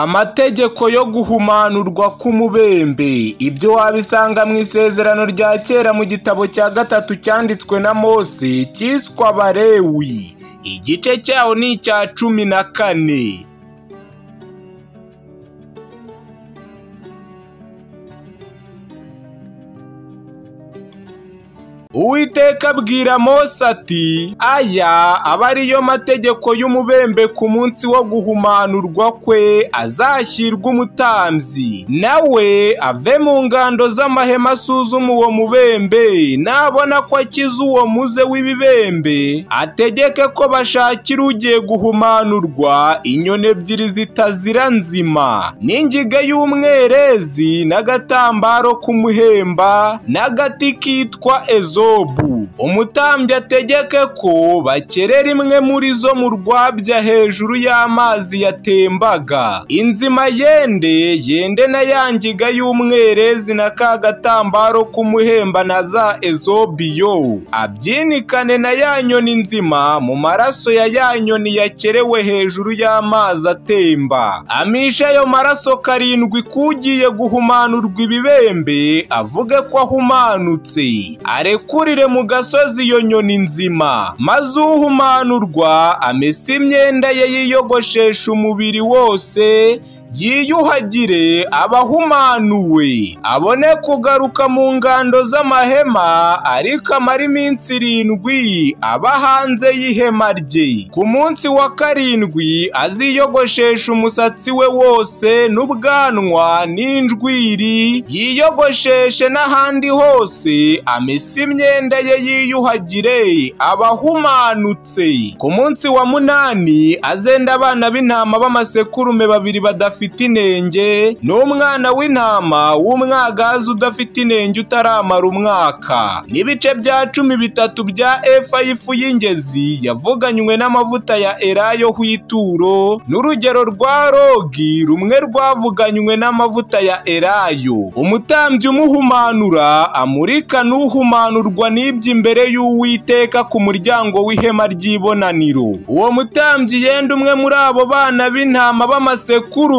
amategeko yo guhumanurwa k'umubembe ibyo wabisanga mu isezerano rya kera mu gitabo cya gatatu cyanditswe na mose cyiswe abarewi igice cyawo ni icya cumi na kane Uwiteka abwira Mose ati aya aba ariyo mategeko y'umubembe ku munsi wo guhumanurwa kwe azashyirwa umutambyi nawe ave mu ngando z'amahema asuzuma uwo mubembe nabona ko akize uwo muze w'ibibembe ategeke ko bashakira ugiye guhumanurwa inyoni ebyiri zitazira nzima n'ingiga y'umwerezi n'agatambaro k'umuhemba n'agati kitwa ezo umutambyi ategeke ko bakerera imwe muri zo mu rwabya hejuru y'amazi yatembaga inzima yende yende na yangiga y'umwerezi na ka gatambaro k'umuhemba na za ezobiyo abyinikane na ya nyoni nzima mu maraso ya ya nyoni yakerewe hejuru y'amazi atemba amishe ayo maraso karindwi k'ugiye guhumanurwa ibibembe avuge ko ahumanutse arekuwe akurire mu gasozi iyo nyoni nzima maze uhumanurwa amese imyenda ye yiyogoshesha umubiri wose yiyuhagire abahumanuwe abone kugaruka mu ngando z'amahema ariko amara iminsi irindwi aba hanze y'ihema rye ku munsi wa karindwi aziyogoshesha umusatsi we wose n'ubwanwa n'injwiri yiyogosheshe n'ahandi hose amese imyenda ye yiyuhagire abahumanutse ku munsi wa munani azenda abana b'intama b'amasekurume babiri badafite udafite inenge ni umwana w'intama w'umwagazi udafite inenge utaramara umwaka n'ibice bya cumi bitatu bya efa y'ifu y'ingezi yavuganywe n'amavuta ya erayo hw'ituro n'urugero rwa rogi rumwe rwavuganywe n'amavuta ya erayo umutambyi umuhumanura amurika n'uhumanurwa n'ibyo imbere y'uwiteka ku muryango w'ihema ry'ibonaniro uwo mutambyi yenda umwe muri abo bana b'intama b'amasekuru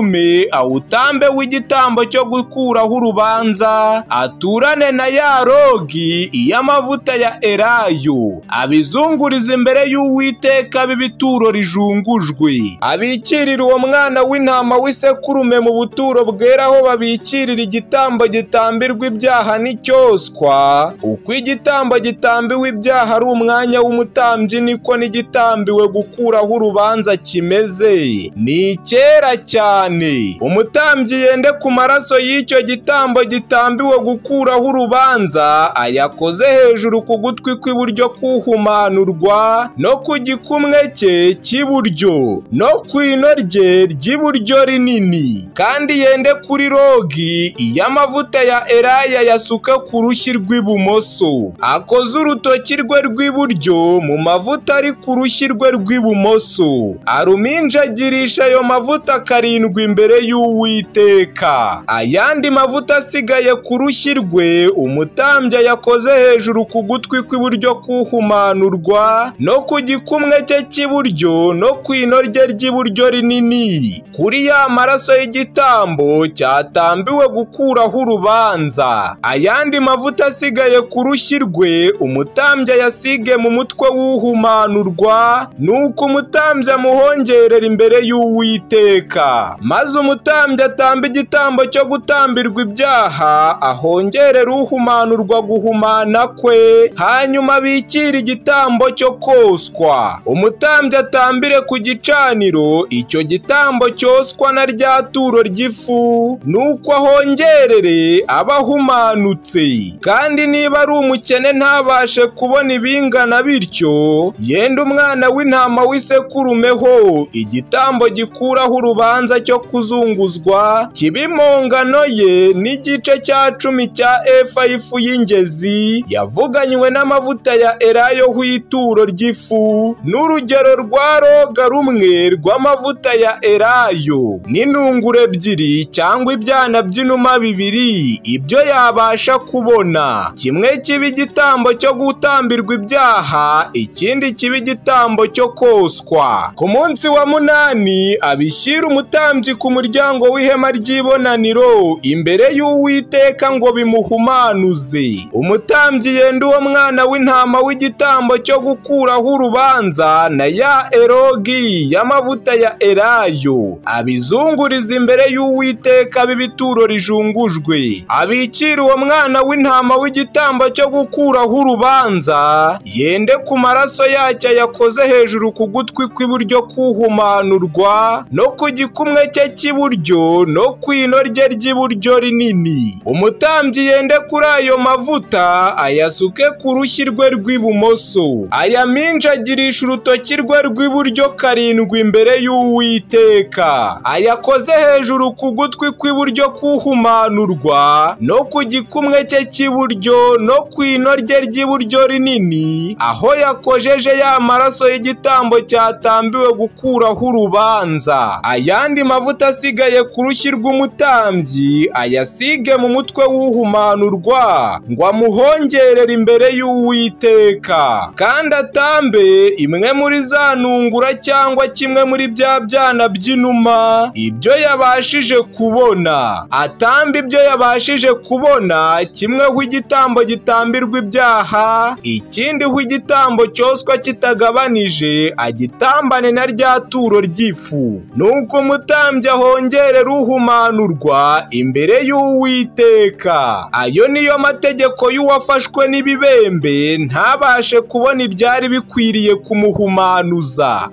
awutambe w'igitambo cyo gukuraho urubanza aturane na ya rogi iy'amavuta ya erayo abizunguriza imbere y'uwiteka b'ibituro rijungujwe abikirira uwo mwana w'intama w'isekurume mu buturo bwera aho babikirira igitambo gitambirwa ibyaha n'icyoswa uko igitambo gitambiwe ibyaha ari umwanya w'umutambyi niko n'igitambiwe gukuraho urubanza kimeze ni icyera cyane umutambyi yende ku maraso y'icyo gitambo gitambiwe gukuraho urubanza ayakoze hejuru ku gutwi kw'iburyo k'uhumanurwa no ku gikumwe cye cy'iburyo no ku ino rye ry'iburyo rinini kandi yende kuri rogi iy'amavuta ya eraya yasuke ku rushyi rw'ibumoso akoze urutoki rwe rw'iburyo mu mavuta ari ku rushyi rwe rw'ibumoso aruminjagirisha ayo mavuta karindwi imbere y'uwiteka ayandi mavuta asigaye ku rushyi rwe umutambyi yakoze hejuru ku gutwi kw'iburyo k'uhumanurwa no ku gikumwe cye cy'iburyo no ku ino rye ry'iburyo rinini kuri ya maraso y'igitambo cyatambiwe gukuraho urubanza ayandi mavuta asigaye ku rushyi rwe umutambyi yasige mu mutwe w'uhumanurwa ni uko umutambyi amuhongerera imbere y'uwiteka maze umutambyi atamba igitambo cyo gutambirwa ibyaha ahongerera uhumanurwa guhumana kwe hanyuma abikire igitambo cyo koswa umutambyi atambire ku gicaniro icyo gitambo cyoswa na rya turo ry'ifu nuko ahongerere abahumanutse kandi niba ari umukene ntabashe kubona ibingana bityo yenda umwana w'intama w'isekurumeho igitambo gikuraho urubanza cyo kuzunguzwa kiba impongano ye n'igice cya cumi cya efa y'ifu y'ingezi yavuganywe n'amavuta ya erayo hw'ituro ry'ifu n'urugero rwa roga rumwe rw'amavuta ya erayo n'intungure ebyiri cyangwa ibyana by'inuma bibiri ibyo yabasha kubona kimwe kiba igitambo cyo gutambirwa ibyaha ikindi kiba igitambo cyo koswa ku munsi wa munani abishyira umutambyi ku muryango w'ihema ry'ibonaniro imbere y'uwiteka ngo bimuhumanuze umutambyi yenda uwo mwana w'intama w'igitambo cyo gukuraho urubanza na ya erogi y'amavuta ya elayo abizunguriza imbere y'uwiteka b'ibituro rijungujwe abikira uwo mwana w'intama w'igitambo cyo gukuraho urubanza yende ku maraso yacyo yakoze hejuru ku gutwi kw'iburyo kuhumanurwa no ku gikumwe cye cy'iburyo no ku ino rye ry'iburyo rinini umutambyi yende kuri ayo mavuta ayasuke ku rushyi rwe rw'ibumoso ayaminjagirisha urutoki rwe rw'iburyo karindwi imbere y'uwiteka ayakoze hejuru ku gutwi kw'iburyo kuhumanurwa no ku gikumwe cye cy'iburyo no ku ino rye ry'iburyo rinini aho yakojeje ya maraso y'igitambo cyatambiwe gukuraho urubanza ayandi mavuta asigaye ku rushyi rw'umutambyi ayasige mu mutwe w'uhumanurwa ngo amuhongerere imbere y'uwiteka kandi atambe imwe muri za ntungura cyangwa kimwe muri bya byana by'inuma ibyo yabashije kubona atamba ibyo yabashije kubona kimwe ho igitambo gitambirwa ibyaha ikindi ho igitambo cyoswa kitagabanije agitambane na rya turo ry'ifu nuko umutambyi ahongerera uhumanurwa imbere y'uwiteka ayo niyo mategeko y'uwafashwe n'ibibembe ntabashe kubona ibyari bikwiriye kumuhumanuza